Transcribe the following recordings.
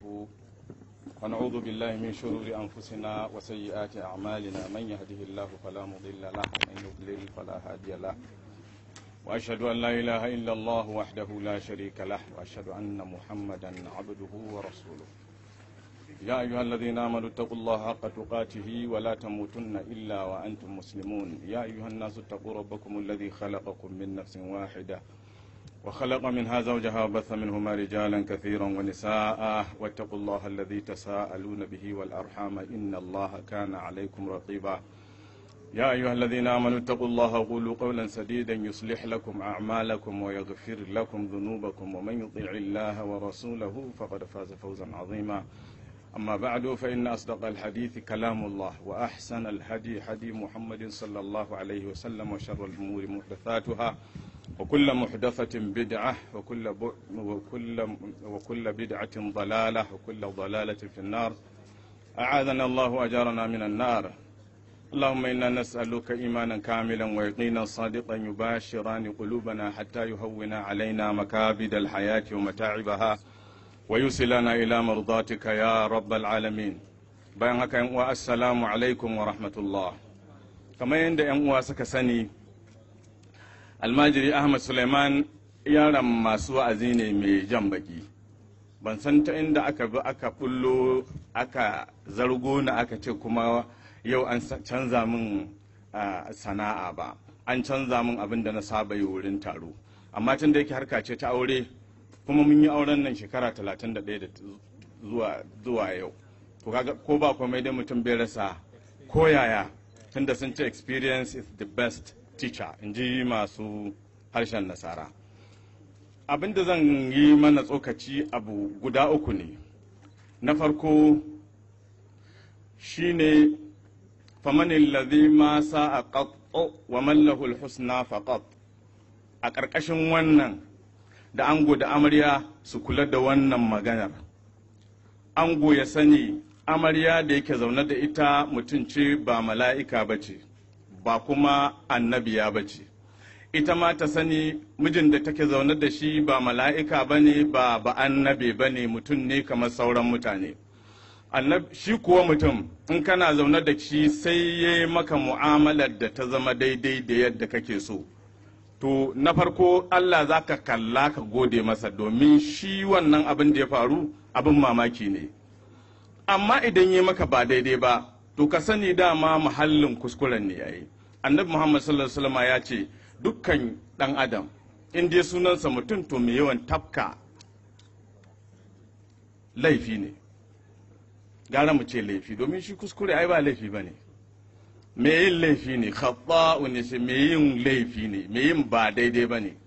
ونعوذ بالله من شرور أنفسنا وسيئات أعمالنا من يهده الله فلا مضل له ومن يضلل فلا هادي له وأشهد أن لا إله إلا الله وحده لا شريك له وأشهد أن محمدا عبده ورسوله يا أيها الذين آمنوا اتقوا الله حق تقاته ولا تموتن إلا وأنتم مسلمون يا أيها الناس اتقوا ربكم الذي خلقكم من نفس واحدة وخلق منها زوجها وبث منهما رجالا كثيرا ونساء واتقوا الله الذي تساءلون به والأرحام إن الله كان عليكم رقيبا يا أيها الذين آمنوا اتقوا الله وقولوا قولا سديدا يصلح لكم أعمالكم ويغفر لكم ذنوبكم ومن يطيع الله ورسوله فقد فاز فوزا عظيما أما بعد فإن أصدق الحديث كلام الله وأحسن الهدي هدي محمد صلى الله عليه وسلم وشر الأمور محدثاتها وكل محدثة بدعة وكل ب... وكل وكل بدعة ضلالة وكل ضلالة في النار أعاذنا الله وأجارنا من النار اللهم إنا نسألك إيمانا كاملا ويقينا صادقا يباشران قلوبنا حتى يهون علينا مكابد الحياة ومتاعبها ويوصلنا إلى مرضاتك يا رب العالمين bayan haka yan uwa assalamu alaikum wa rahmatullah kamar yadda yan uwa suka sani almajiri ahmad suleiman yaron masu wa'azi ne mai jan baki ban san ta inda aka bi aka bullo aka zargo na aka ce kuma yau an canza min sana'a ba an canza min abin da na saba yi wurin taro amma tun da yake harka ce ta aure kuma mun yi auren nan shekara talatin da ɗaya zuwa zuwa yau to kaga ko ba komai dai mutum bai rasa ko yaya tunda sun ce experience is the best teacher in ji masu harshen nasara abin da zan yi mana tsokaci abu guda uku ne na farko shine famanin lazi ma sa a wa mallahul husna faqat a ƙarƙashin wannan da ango da amarya su kula da wannan maganar ango ya sani amarya da yake zaune da ita mutum ce ba mala'ika ba ce ba kuma annabiya ba ce ita ma ta sani mijin da take zaune da shi ba mala'ika ba ne ba ba annabe ba ne mutum ne kamar sauran mutane shi kuwa mutum in kana zaune da shi sai ya yi maka mu'amalar da ta zama daidai da yadda kake so to na farko Allah za ka kalla ka gode masa domin shi wannan abin da ya faru abin mamaki ne amma idan yi maka ba daidai ba to ka sani dama muhallin kuskuren ne yayi annabi muhammad sallallahu alaihi wasallam ya ce dukkan dan adam in dai sunansa mutum to mai yawan tafka laifi ne gara mu ce laifi domin shi kuskure ai ba laifi ba ne me yin laifi ne khatta'u ne sai me yin laifi ne me yin ba daidai ba ne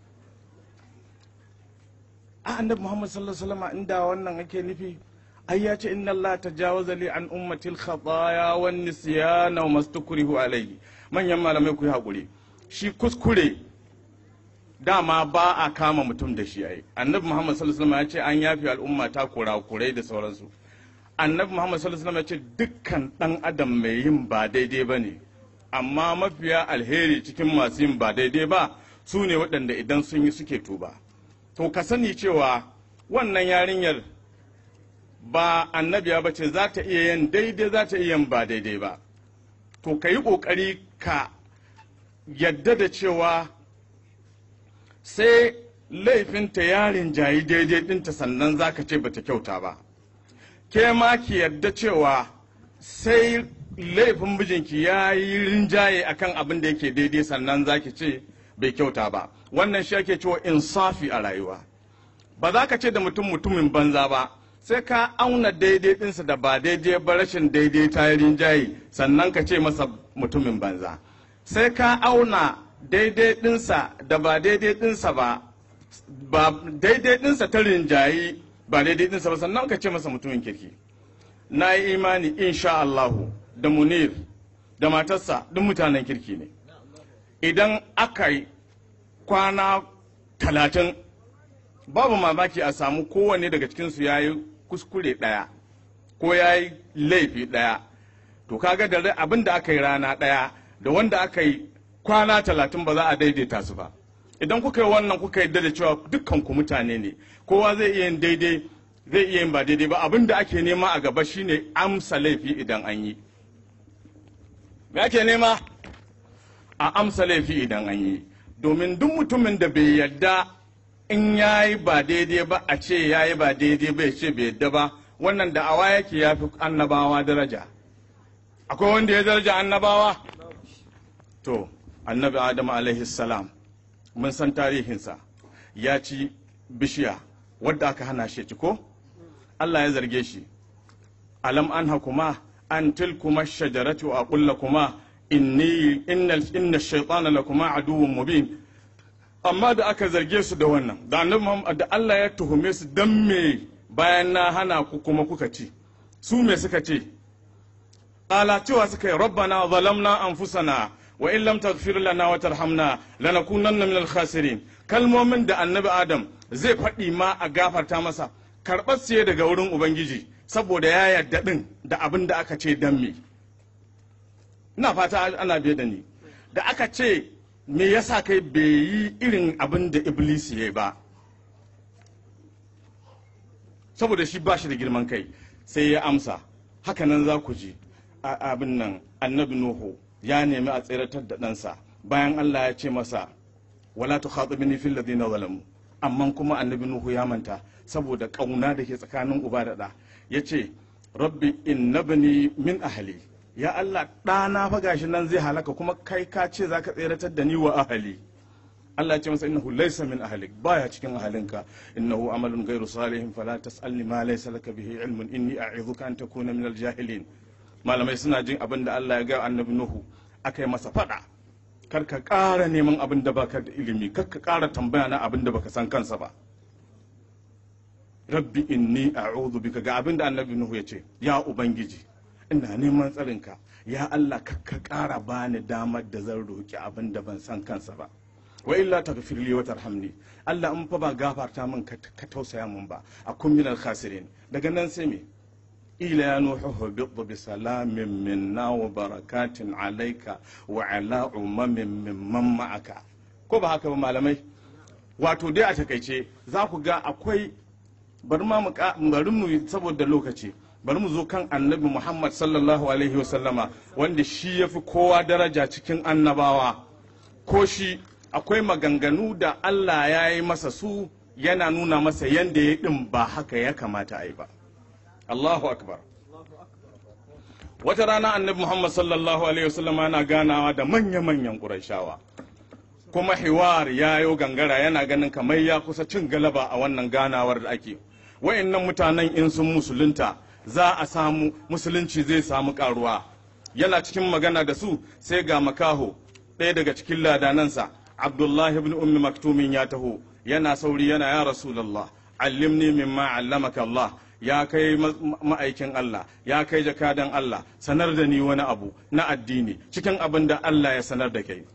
a annabi muhammad sallallahu alaihi wasallam inda wannan ake nufi ai ya ce inna allah tajawaza li an ummati al khataya wan nisyana wa mastukrihu alayhi manyan malamai ku yi hakuri shi kuskure dama ba a kama mutum da shi ai annabi muhammad sallallahu alaihi wasallam ya ce an yafi al'umma ta kurakurai da sauransu annabi muhammad sallallahu alaihi wasallam ya ce dukkan dan adam mai yin ba daidai ba ne amma mafiya alheri cikin masu yin ba daidai ba su ne waɗanda idan sun yi suke tuba to ka sani cewa wannan yarinyar ba annabiya ba ce za ta iya yin daidai za ta iya yin ba daidai ba to ka yi ƙoƙari ka yadda da cewa sai laifinta yarin jayi daidai ɗinta sannan za ka ce bata kyauta ba ke ma ki yadda cewa sai laifin mijinki ya yi rinjaye akan abin da yake daidai sannan za ki ce bai kyauta ba wannan shi ake cewa insafi a rayuwa ba za ka ce da mutum mutumin banza ba sai ka auna daidai ɗinsa da ba daidai ba rashin daidai ta yi rinjaye sannan ka ce masa mutumin banza sai ka auna daidai ɗinsa da ba daidai ɗinsa ba ba daidai ɗinsa ta rinjayi ba daidai ɗinsa ba sannan ka ce masa mutumin kirki na yi imani insha Allahu da munir da matarsa duk mutanen kirki ne idan aka yi kwana talatin babu mamaki a samu kowanne daga cikinsu ya yi kuskure ɗaya ko ya yi laifi ɗaya to kaga da abin da aka yi rana ɗaya da wanda aka yi kwana talatin ba za a daidaita su ba idan kuka yi wannan kuka yi da cewa dukkan ku mutane ne kowa zai iya yin daidai zai iya yin ba daidai ba abin da ake nema a gaba shine amsa laifi idan an yi me ake nema a amsa laifi idan an yi domin duk mutumin da bai yadda in ya yi ba daidai ba a ce ya yi ba daidai ba ya ce bai yadda ba wannan da awa yake ya fi annabawa daraja akwai wanda ya daraja annabawa to annabi adamu alaihi salam mun san tarihinsa ya ci bishiya wadda aka hana shi ci ko Allah ya zarge shi alam an hakuma an tilkuma shajaratu a kulla kuma inni inna inna shaytana lakuma aduwwun mubin amma da aka zarge su da wannan da annabi Muhammad da Allah ya tuhume su dan me bayan na hana ku kuma kuka ci su me suka ce qala cewa suka yi rabbana zalamna anfusana wa in lam taghfir lana wa tarhamna lanakunanna minal khasirin kalmomin da annabi adam zai faɗi ma a gafarta masa karɓar siye daga wurin ubangiji saboda ya yarda ɗin da abin da aka ce dan me ina fata ana biye da ni da aka ce me yasa kai bai yi irin abin da iblis ya ba saboda shi ba shi da girman kai sai ya amsa hakanan za ku ji abin nan annabi nuhu ya nemi a tseratar da ɗansa bayan allah ya ce masa wala tu khatibni fil ladina zalamu amma kuma annabi nuhu ya manta saboda kauna da ke tsakanin uba da ɗa yace rabbi innabni min ahli ya allah ɗana fa gashi nan zai halaka kuma kai ka ce zaka tseratar da ni wa ahli Allah ya ce masa innahu laysa min ahlik baya cikin ahalinka innahu amalun ghairu salihin fala tasalni ma laysa laka bihi ilmun inni a'idhuka an takuna min al-jahilin malamai suna jin abin da Allah ya ga annabi nuhu akai masa fada kar ka ƙara neman abin da baka da ilimi kar ka ƙara tambaya na abin da baka san kansa ba rabbi inni a'udhu bika ga abin da annabi nuhu ya ce ya ubangiji ina neman tsarinka ya Allah kar ka ƙara bani damar da zan roki abin da ban san kansa ba wa illa taghfir li wa tarhamni Allah in fa ba gafarta min ka tausaya min ba akun min al khasirin daga nan sai me ila ya nuhu hubit bi salamin minna wa barakatin alayka wa ala umamin mimman ma'aka ko ba haka ba malamai wato dai a takaice za ku ga akwai bari ma bari mu saboda lokaci bari mu zo kan annabi Muhammad sallallahu alaihi wasallama wanda shi yafi kowa daraja cikin annabawa ko shi akwai maganganu da Allah ya yi masa su yana nuna masa yadda ya ɗin ba haka ya kamata a yi ba. Allahu akbar. Wata rana annabi Muhammad sallallahu Alaihi wasallam yana ganawa da manya-manyan ƙurashawa. Kuma hiwar ya yo gangara yana ganin kamar ya kusa cin galaba a wannan ganawar da ake. Wa'innan mutanen in sun musulunta za a samu musulunci zai samu karuwa. Yana cikin magana da su sai ga makaho ɗaya daga cikin ladanansa abdullahi ibn ummi maktumin ya taho yana sauri yana ya rasulallah allimni mimma allamaka Allah ya kai ma'aikin Allah ya kai jakadan Allah sanar da ni wani abu na addini cikin abin da Allah ya sanar da kai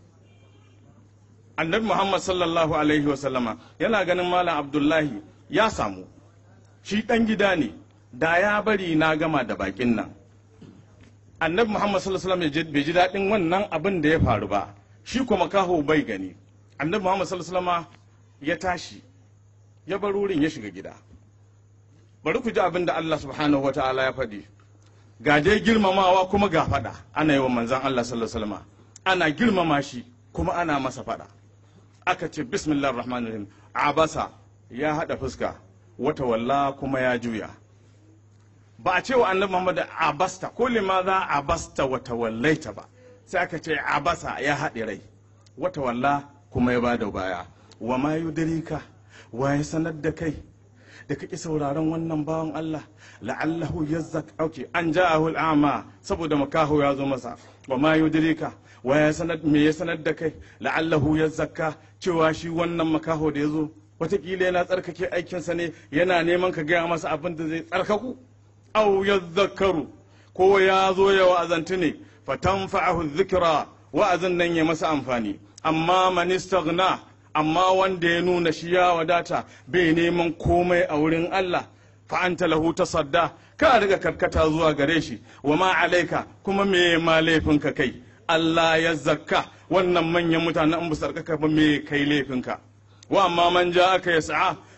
annabi Muhammad sallallahu alaihi wasallama yana ganin malam abdullahi ya samu shi dan gida ne da ya bari na gama da bakin nan annabi Muhammad sallallahu alaihi wasallam bai ji daɗin wannan abin da ya faru ba shi kuma kaho bai gani annabi muhammad sallallahu ya tashi ya bar wurin ya shiga gida bari ku ji abin da allah subhanahu wa ta'ala ya faɗi ga dai girmamawa kuma ga faɗa ana yi wa manzan allah sallallahu ana girmama shi kuma ana masa faɗa aka ce bismillah rahman rahim abasa ya haɗa fuska wata walla kuma ya juya ba a ce wa annabi muhammad abasta ko limaza abasta wata wallaita ba sai aka ce abasa ya haɗe rai wata walla kuma ya bada baya wa ma yudrika wa ya sanar da kai da kake sauraron wannan bawan Allah la'allahu yazzak auke an ja'ahu al'ama saboda makaho ya zo masa wa ma yudrika wa ya sanar me ya sanar da kai la'allahu yazzaka cewa shi wannan makaho da ya zo watakila yana tsarkake aikinsa ne yana neman ka gaya masa abin da zai tsarkaku au yazzakaru ko ya zo ya wa'azantu ne fatanfa'ahu dhikra wa'azin nan ya masa amfani amma man istaghna amma wanda ya nuna shi ya wadata bai neman komai a wurin Allah fa anta lahu tasadda ka riga karkata zuwa gare shi wa ma alaika kuma me ma laifinka kai Allah ya zakka wannan manyan mutanen an busar ba me kai laifinka wa amma man ja aka yas'a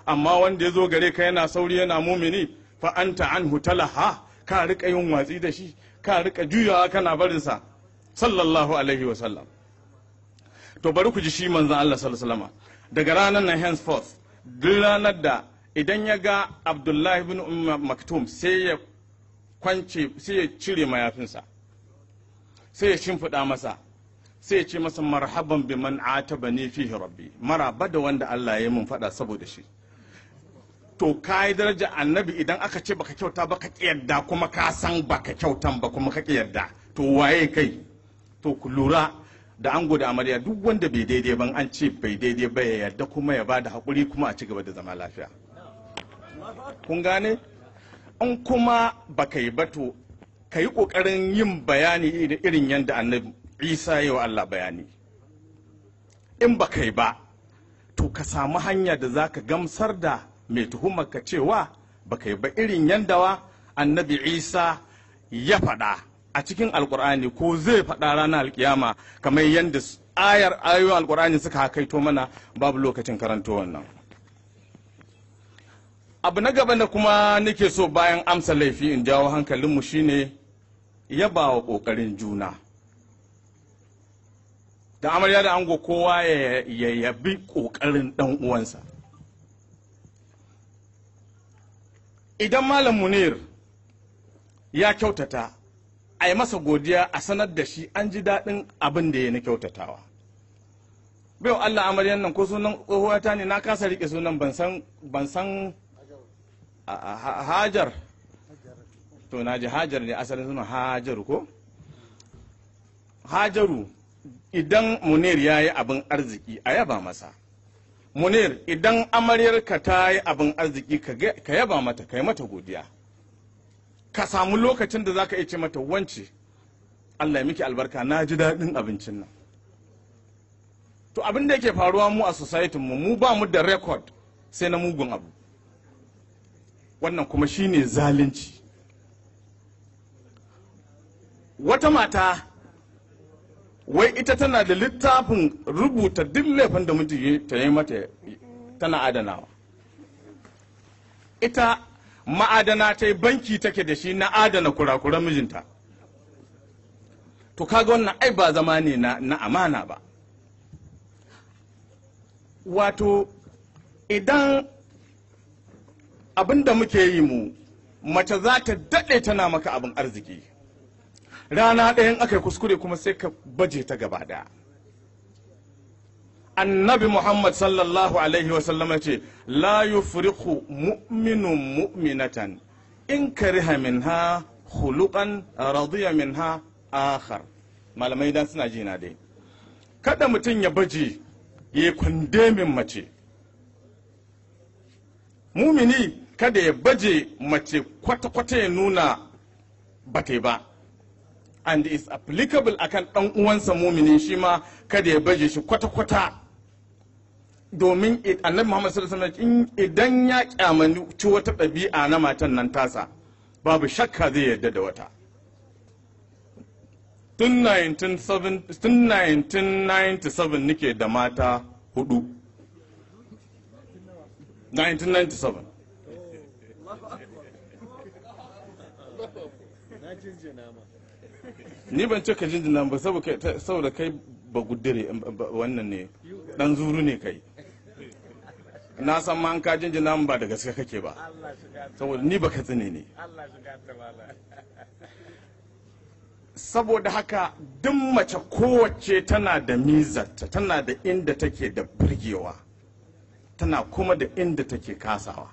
amma wanda ya zo gare ka yana sauri yana mumini fa anta anhu talaha ka rika yin watsi da shi ka rika juyawa kana barinsa sallallahu alaihi wa sallam to bari ku ji shi manzon Allah sallallahu alaihi wasallam daga ranar nan henceforth duk ranar da idan ya ga Abdullahi bin Umm Maktum sai ya kwance sai ya cire mayafinsa sai ya shimfiɗa masa sai ya ce masa marhaban bi man atabani fihi rabbi maraba da wanda Allah ya yi mun faɗa saboda shi to ka yi daraja annabi idan aka ce baka kyauta baka yarda kuma ka san baka kyautan ba kuma ka yarda to waye kai to ku lura da ango da amarya duk wanda bai daidai ban an ce bai daidai ba ya yarda kuma ya bada hakuri kuma a ci gaba da zama lafiya kun gane in kuma baka yi ba to ka yi kokarin yin bayani irin yadda annabi isa ya wa Allah bayani in baka yi ba to ka samu hanya da za ka gamsar da mai tuhumar ka cewa baka yi ba irin yandawa annabi isa ya faɗa a cikin alkur'ani ko zai faɗa ranar alkiyama kamar yadda ayar ayoyin alkur'ani suka hakaito mana babu lokacin karanto wannan abu na gaba da kuma nake so bayan amsa laifi in jawo hankalinmu shine yaba wa ƙoƙarin juna da amarya da ango kowa ya yabi ƙoƙarin ɗan uwansa idan malam munir ya kyautata a yi masa godiya a sanar da shi an ji daɗin abin da ya na kyautatawa bai Allah amaryan nan ko sunan tsohuwata ne na kasa riƙe sunan ban san hajar to na ji hajar ne asalin sunan hajaru ko hajaru idan munir ya yi abin arziki a yaba masa munir idan amaryarka ta yi abin arziki ka yaba mata ka yi mata godiya ka samu lokacin da za ka iya ce mata wance allah ya miki albarka na ji daɗin abincin nan to abin da yake faruwa mu a society mu mu ba mu da record sai na mugun abu wannan kuma shine zalunci wata mata wai ita tana da littafin rubuta duk laifin da mutum ta yi mata tana adanawa ita ma'adana ta yi banki take da shi na adana kurakuran mijinta to kaga wannan ai ba zama ne na, na amana ba wato idan abin da muke yi mu mace za ta daɗe tana maka abin arziki rana ɗayan aka yi kuskure kuma sai ka baje ta gaba ɗaya annabi muhammad sallallahu alaihi wasallama ce la yufriqu mu'minun mu'minatan in kariha minha khuluqan radiya minha akhar malamai dan suna jina dai kada mutum ya baje ya kwande min mace mumini kada ya baje mace kwata-kwata ya nuna bata ba and is applicable akan ɗan uwansa mumini shi ma kada ya baje shi kwata-kwata domin annabi Muhammad sallallahu alaihi wasallam idan ya kyamaci wata ɗabi'a na matan nan tasa babu shakka zai yarda da wata tun 1997 nike da mata hudu 1997 ni ban ce ka jinjina ba saboda kai ba gudure wannan ne dan zuru ne kai na san ma an ka jinjina ba da gaske kake ba saboda ni ba ka tsine ne saboda haka duk mace kowace tana da mizarta tana da inda take da burgewa tana kuma da inda take kasawa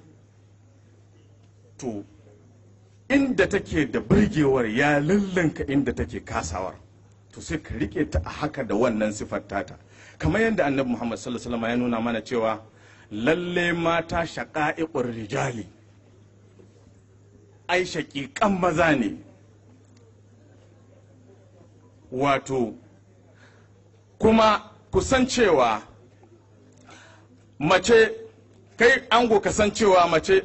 to inda take da burgewar ya lallanka inda take kasawar to sai ka rike ta a haka da wannan sifar tata kamar yadda annabi muhammad sallallahu alaihi ya nuna mana cewa lalle mata shaqa'iqur rijali ai shaƙiƙan maza ne wato kuma kusancewa mace kai ango kasancewa mace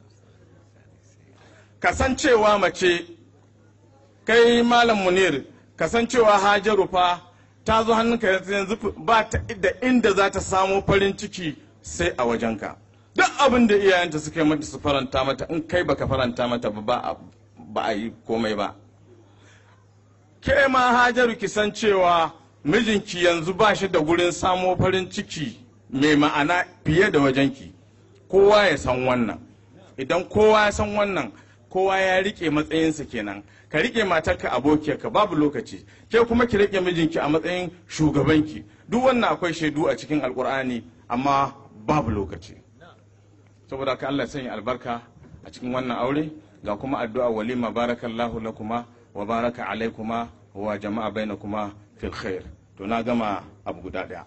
kasancewa mace kai malam munir kasancewa hajaru fa ta zo hannunka yanzu ba ta da inda za ta samo farin ciki sai a wajenka duk abin da iyayenta suka yi mata su faranta mata in kai baka faranta mata ba ba a yi komai ba ke ma hajaru ki san cewa mijinki yanzu ba shi da gurin samo farin ciki mai ma'ana fiye da wajenki kowa ya san wannan idan kowa ya san wannan kowa ya rike matsayinsa kenan ka rike matarka abokiyarka babu lokaci ke kuma ki rike mijinki a matsayin shugabanki duk wannan akwai shaidu a cikin alkur'ani amma babu lokaci saboda ka Allah sanya albarka a cikin wannan aure ga kuma addu'a walima barakallahu lakuma wa baraka alaikuma wa jama'a bainakuma fil khair to na gama abu guda daya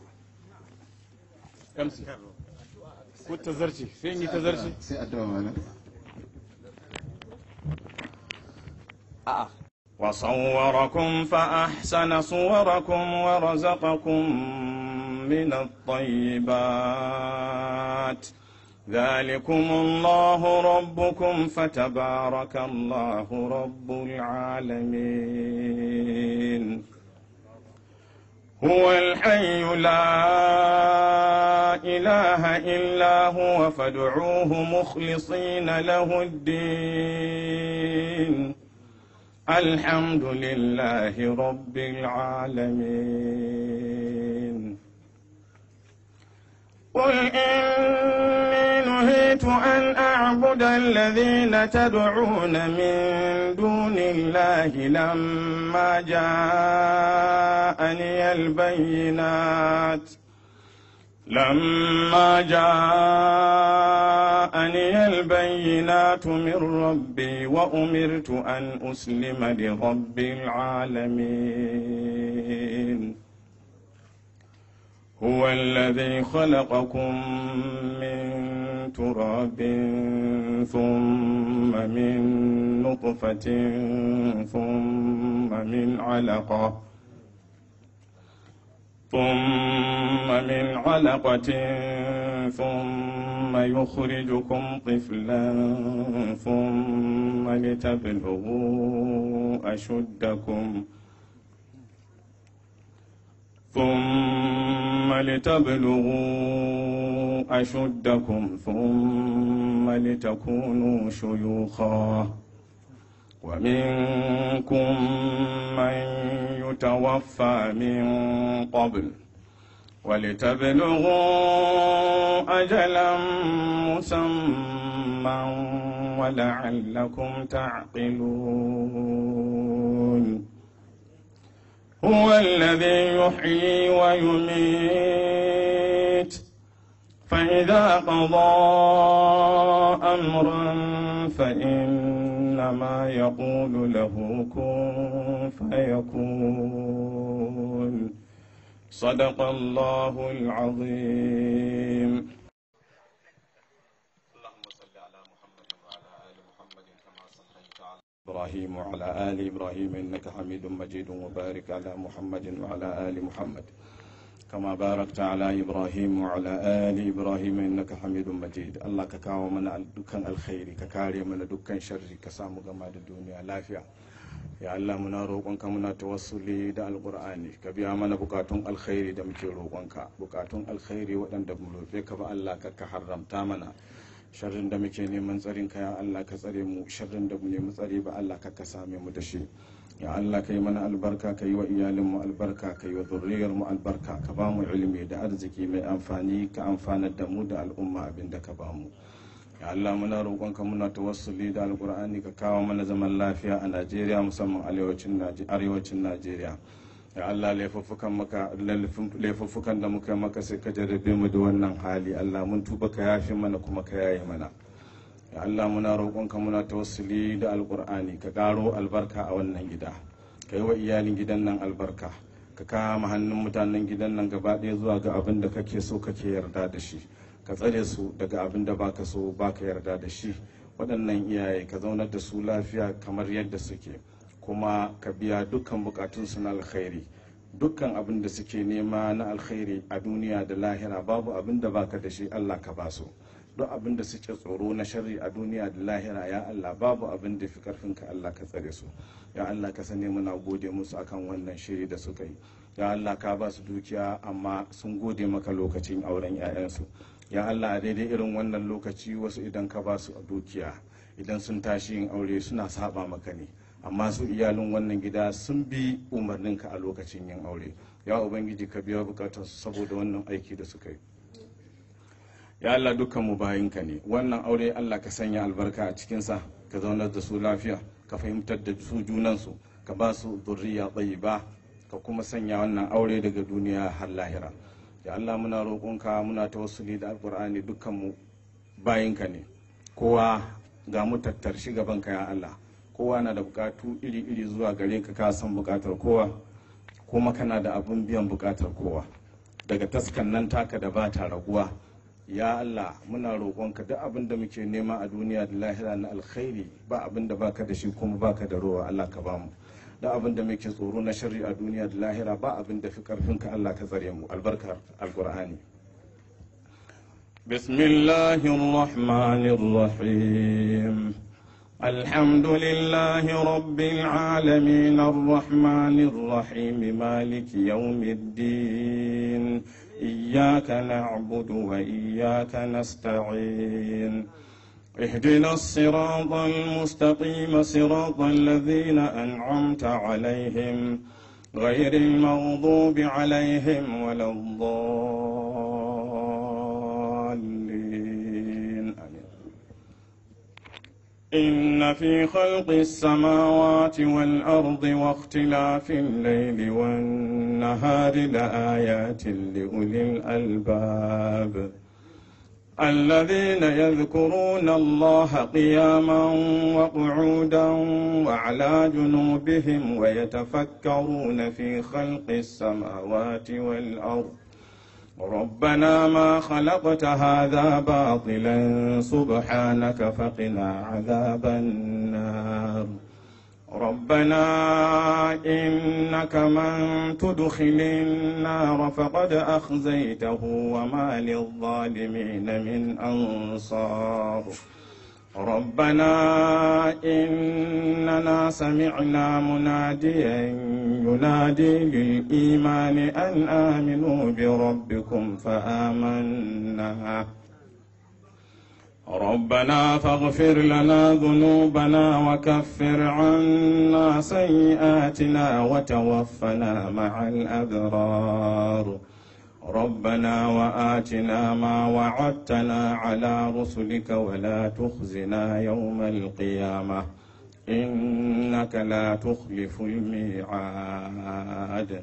MC ko tazarci sai in yi tazarci sai addu'a malam a'a وصوركم فأحسن صوركم ورزقكم من الطيبات ذلكم الله ربكم فتبارك الله رب العالمين هو الحي لا إله إلا هو فادعوه مخلصين له الدين الحمد لله رب العالمين قل إني نهيت أن أعبد الذين تدعون من دون الله لما جاءني البينات لما جاءني البينات من ربي وأمرت أن أسلم لرب العالمين هو الذي خلقكم من تراب ثم من نطفة ثم من علقة ثم من علقة ثم يخرجكم طفلا ثم لتبلغوا أشدكم ثم لتبلغوا أشدكم ثم لتكونوا شيوخا ومنكم من يتوفى من قبل ولتبلغوا أجلا مسمى ولعلكم تعقلون هو الذي يحيي ويميت فإذا قضى أمرا فإنما يقول له كن فيكون صدق الله العظيم اللهم صل على محمد وعلى آل محمد كما صليت على إبراهيم وعلى آل إبراهيم إنك حميد مجيد وبارك على محمد وعلى آل محمد كما باركت على إبراهيم وعلى آل إبراهيم إنك حميد مجيد الله ككاو من دكان الخير ككاري من دكان شر كسامو جماعة الدنيا لافيا ya Allah muna roƙonka muna tawassuli da alƙur'ani ka biya mana bukatun alkhairi da muke roƙonka bukatun alkhairi waɗanda mu roƙe ka ba Allah ka ka haramta mana sharrin da muke neman tsarin ka ya Allah ka tsare mu sharrin da mu nemi tsari ba Allah ka ka same mu da shi ya Allah ka yi mana albarka ka yi wa iyalin mu albarka ka yi wa zurriyar mu albarka ka ba mu ilimi da arziki mai amfani ka amfanar da mu da al'umma abin da ka ba mu ya Allah muna roƙonka muna tawassuli da alƙur'ani ka kawo mana zaman lafiya a Najeriya musamman arewacin Najeriya ya Allah laifuffukan maka laifuffukan da muka maka sai ka jarrabe mu da wannan hali Allah mun tuba ka yafe mana kuma ka yaye mana ya Allah muna roƙonka muna tawassuli da alƙur'ani ka ƙaro albarka a wannan gida ka yi wa iyalin gidan nan albarka ka kama hannun mutanen gidan nan gaba ɗaya zuwa ga abin da kake so kake yarda da shi ka tsare su daga abin da baka so baka yarda da shi waɗannan iyaye ka zaunar da su lafiya kamar yadda suke kuma ka biya dukkan bukatunsu na alkhairi dukkan abin da suke nema na alkhairi a duniya da lahira babu abin da baka da shi Allah ka ba su duk abin da suke tsoro na sharri a duniya da lahira ya Allah babu abin da fi karfin ka Allah ka tsare su ya Allah ka sani muna gode musu akan wannan shiri da suka yi ya Allah ka ba su dukiya amma sun gode maka lokacin auren 'ya'yansu ya Allah a daidai irin wannan lokaci wasu idan ka ba su a dukiya idan sun tashi yin aure suna saba maka ne amma su iyalin wannan gida sun bi umarninka a lokacin yin aure ya ubangiji ka biya bukatarsu saboda wannan aiki da suka yi ya Allah dukkan mu bayinka ne wannan aure Allah ka sanya albarka a cikinsa ka zaunar da su lafiya ka fahimtar da su junansu ka ba su zurriya ba ka kuma sanya wannan aure daga duniya har lahira ya Allah muna roƙonka muna tawassuli da alƙur'ani dukkan mu bayinka ne kowa ga mu tattar shi gabanka ya Allah kowa na da bukatu iri-iri zuwa gare ka ka san bukatar kowa kuma kana da abin biyan bukatar kowa daga taskan nan taka da ba ta raguwa ya Allah muna roƙonka duk abin da muke nema a duniya da lahira na alkhairi ba abin da baka da shi kuma baka da rowa Allah ka bamu da abin da muke tsoro na sharri a duniya da lahira ba abin da fi karfin ka Allah ka tsare mu albarkar alqur'ani bismillahir rahmanir rahim الحمد لله رب العالمين الرحمن الرحيم مالك يوم الدين إياك نعبد وإياك نستعين اهدنا الصراط المستقيم صراط الذين أنعمت عليهم غير المغضوب عليهم ولا الضالين آمين إن في خلق السماوات والأرض واختلاف الليل والنهار لآيات لأولي الألباب الذين يذكرون الله قياما وقعودا وعلى جنوبهم ويتفكرون في خلق السماوات والأرض ربنا ما خلقت هذا باطلا سبحانك فقنا عذاب النار ربنا إنك من تدخل النار فقد أخزيته وما للظالمين من أنصار ربنا إننا سمعنا مناديا ينادي للإيمان أن آمنوا بربكم فآمنا ربنا فاغفر لنا ذنوبنا وكفر عنا سيئاتنا وتوفنا مع الأبرار ربنا وآتنا ما وعدتنا على رسلك ولا تخزنا يوم القيامة إنك لا تخلف الميعاد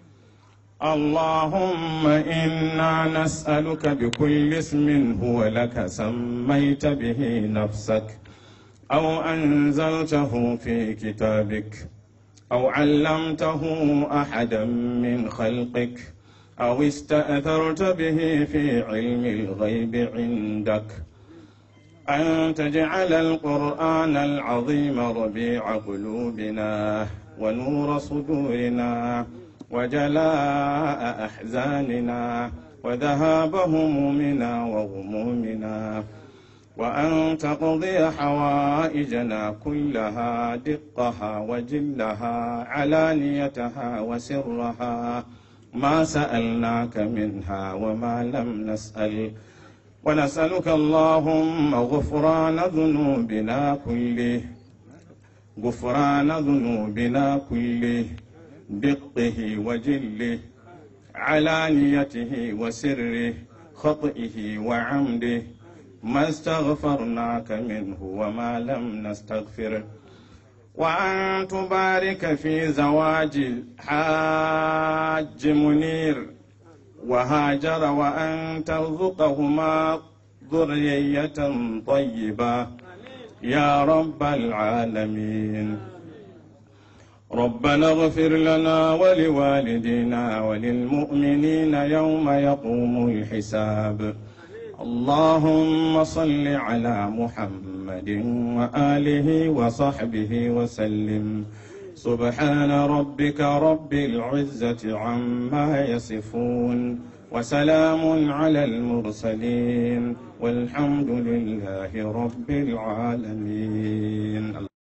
اللهم إنا نسألك بكل اسم هو لك سميت به نفسك أو أنزلته في كتابك أو علمته أحدا من خلقك أو استأثرت به في علم الغيب عندك أن تجعل القرآن العظيم ربيع قلوبنا ونور صدورنا وجلاء أحزاننا وذهاب همومنا وغمومنا وأن تقضي حوائجنا كلها دقها وجلها علانيتها وسرها ما سألناك منها وما لم نسأل ونسألك اللهم غفران ذنوبنا كله غفران ذنوبنا كله دقه وجله علانيته وسره خطئه وعمده ما استغفرناك منه وما لم نستغفره وأن تبارك في زواج الحاج منير وهاجر وأن ترزقهما ذرية طيبة يا رب العالمين ربنا اغفر لنا ولوالدينا وللمؤمنين يوم يقوم الحساب اللهم صل على محمد وآله وصحبه وسلم سبحان ربك رب العزة عما يصفون وسلام على المرسلين والحمد لله رب العالمين